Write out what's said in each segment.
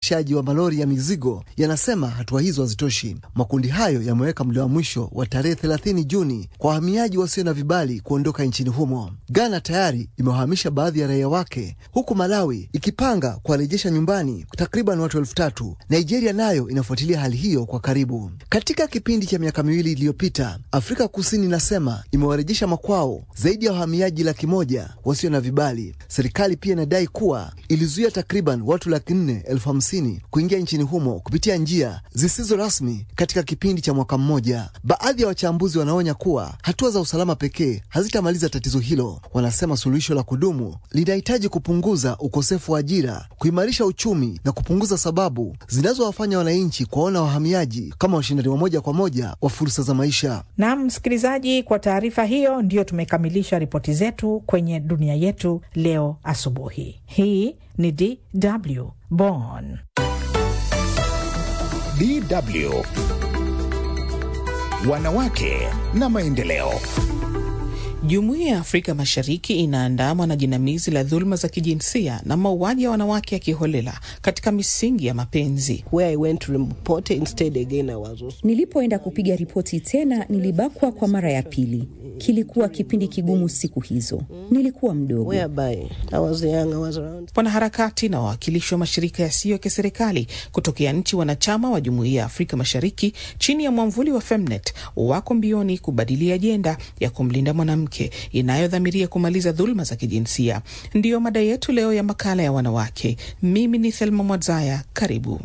usafirishaji wa malori ya mizigo yanasema hatua hizo hazitoshi. Makundi hayo yameweka muda wa mwisho wa tarehe 30 Juni kwa wahamiaji wasio na vibali kuondoka nchini humo. Ghana tayari imewahamisha baadhi ya raia wake, huku Malawi ikipanga kuwarejesha nyumbani takriban watu elfu tatu. Nigeria nayo inafuatilia hali hiyo kwa karibu. Katika kipindi cha miaka miwili iliyopita, Afrika Kusini inasema imewarejesha makwao zaidi ya wahamiaji laki moja wasio na vibali. Serikali pia inadai kuwa ilizuia takriban watu laki nne elfu hamsini kuingia nchini humo kupitia njia zisizo rasmi katika kipindi cha mwaka mmoja. Baadhi ya wachambuzi wanaonya kuwa hatua za usalama pekee hazitamaliza tatizo hilo. Wanasema suluhisho la kudumu linahitaji kupunguza ukosefu wa ajira, kuimarisha uchumi na kupunguza sababu zinazowafanya wananchi kuwaona wahamiaji kama washindani wa moja kwa moja wa fursa za maisha. Naam, msikilizaji, kwa taarifa hiyo ndiyo tumekamilisha ripoti zetu kwenye dunia yetu leo asubuhi. Hii ni DW Bonn. DW Wanawake na Maendeleo. Jumuiya ya Afrika Mashariki inaandamwa na jinamizi la dhuluma za kijinsia na mauaji ya wanawake ya kiholela katika misingi ya mapenzi. Nilipoenda kupiga ripoti tena, nilibakwa kwa mara ya pili. Kilikuwa kipindi kigumu siku hizo, nilikuwa mdogo. Wanaharakati na wawakilishi wa mashirika yasiyo ya kiserikali kutokea nchi wanachama wa Jumuiya ya Afrika Mashariki chini ya mwamvuli wa Femnet wako mbioni kubadili ajenda ya kumlinda mwanamke inayodhamiria kumaliza dhuluma za kijinsia. Ndiyo mada yetu leo ya makala ya wanawake. Mimi ni Thelma Mwadzaya, karibu.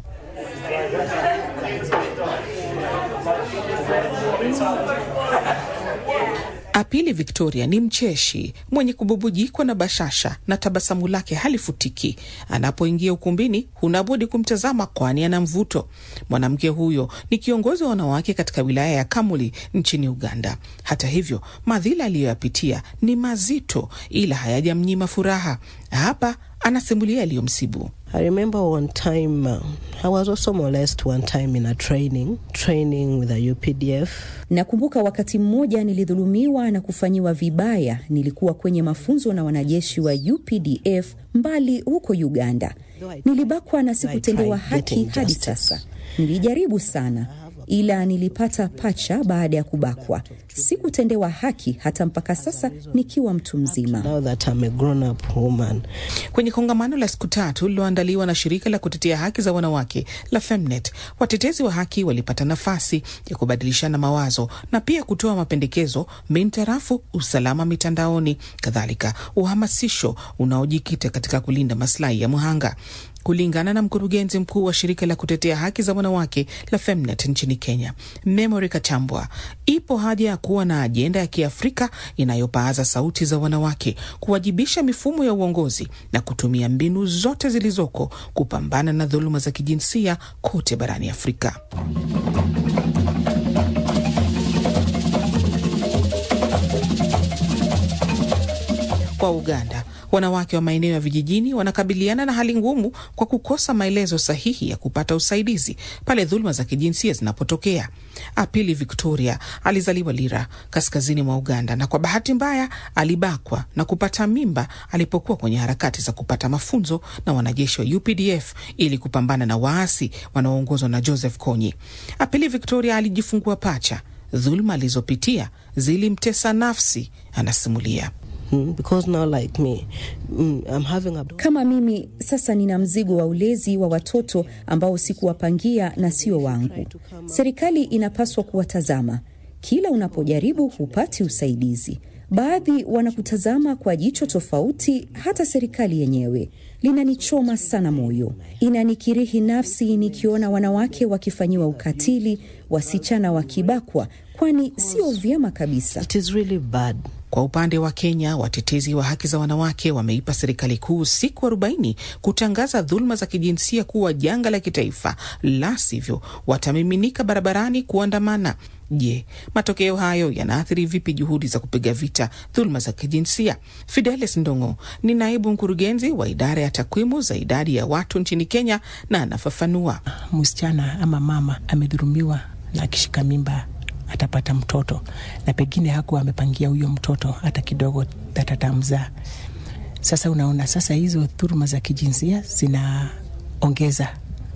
Apili Victoria ni mcheshi mwenye kububujikwa na bashasha na tabasamu lake halifutiki. Anapoingia ukumbini, hunabudi kumtazama, kwani ana mvuto. Mwanamke huyo ni kiongozi wa wanawake katika wilaya ya Kamuli nchini Uganda. Hata hivyo, madhila aliyoyapitia ni mazito, ila hayajamnyima furaha. Hapa anasimulia yaliyomsibu. I remember one time uh, I was also molested one time in a training training with a UPDF. Nakumbuka wakati mmoja nilidhulumiwa na kufanyiwa vibaya. Nilikuwa kwenye mafunzo na wanajeshi wa UPDF mbali huko Uganda. Nilibakwa na sikutendewa haki hadi sasa. Nilijaribu sana ila nilipata pacha baada ya kubakwa. Sikutendewa haki hata mpaka sasa nikiwa mtu mzima. Now that I'm a grown up woman. Kwenye kongamano la siku tatu lililoandaliwa na shirika la kutetea haki za wanawake la Femnet, watetezi wa haki walipata nafasi ya kubadilishana mawazo na pia kutoa mapendekezo mintarafu usalama mitandaoni, kadhalika uhamasisho unaojikita katika kulinda maslahi ya mhanga. Kulingana na mkurugenzi mkuu wa shirika la kutetea haki za wanawake la Femnet nchini Kenya, Memory Kachambwa, ipo haja ya kuwa na ajenda ya Kiafrika inayopaaza sauti za wanawake, kuwajibisha mifumo ya uongozi na kutumia mbinu zote zilizoko kupambana na dhuluma za kijinsia kote barani Afrika. Kwa Uganda, wanawake wa maeneo ya vijijini wanakabiliana na hali ngumu kwa kukosa maelezo sahihi ya kupata usaidizi pale dhuluma za kijinsia zinapotokea. Apili Victoria alizaliwa Lira, kaskazini mwa Uganda, na kwa bahati mbaya alibakwa na kupata mimba alipokuwa kwenye harakati za kupata mafunzo na wanajeshi wa UPDF ili kupambana na waasi wanaoongozwa na Joseph Kony. Apili Victoria alijifungua pacha. Dhuluma alizopitia zilimtesa nafsi, anasimulia. Because now like me, I'm having a... Kama mimi sasa nina mzigo wa ulezi wa watoto ambao sikuwapangia na sio wangu. Serikali inapaswa kuwatazama. Kila unapojaribu hupati usaidizi. Baadhi wanakutazama kwa jicho tofauti, hata serikali yenyewe. Linanichoma sana moyo, inanikirihi nafsi nikiona wanawake wakifanyiwa ukatili, wasichana wakibakwa, kwani sio vyema kabisa. It is really bad. Kwa upande wa Kenya, watetezi wa haki za wanawake wameipa serikali kuu siku arobaini kutangaza dhuluma za kijinsia kuwa janga la kitaifa, la sivyo watamiminika barabarani kuandamana. Je, matokeo hayo yanaathiri vipi juhudi za kupiga vita dhuluma za kijinsia? Fidelis Ndongo ni naibu mkurugenzi wa idara ya takwimu za idadi ya watu nchini Kenya na anafafanua. Msichana ama mama amedhulumiwa na akishika mimba atapata mtoto na pengine hakuwa amepangia huyo mtoto hata kidogo tatatamzaa. Sasa unaona, sasa hizo dhuluma za kijinsia zinaongeza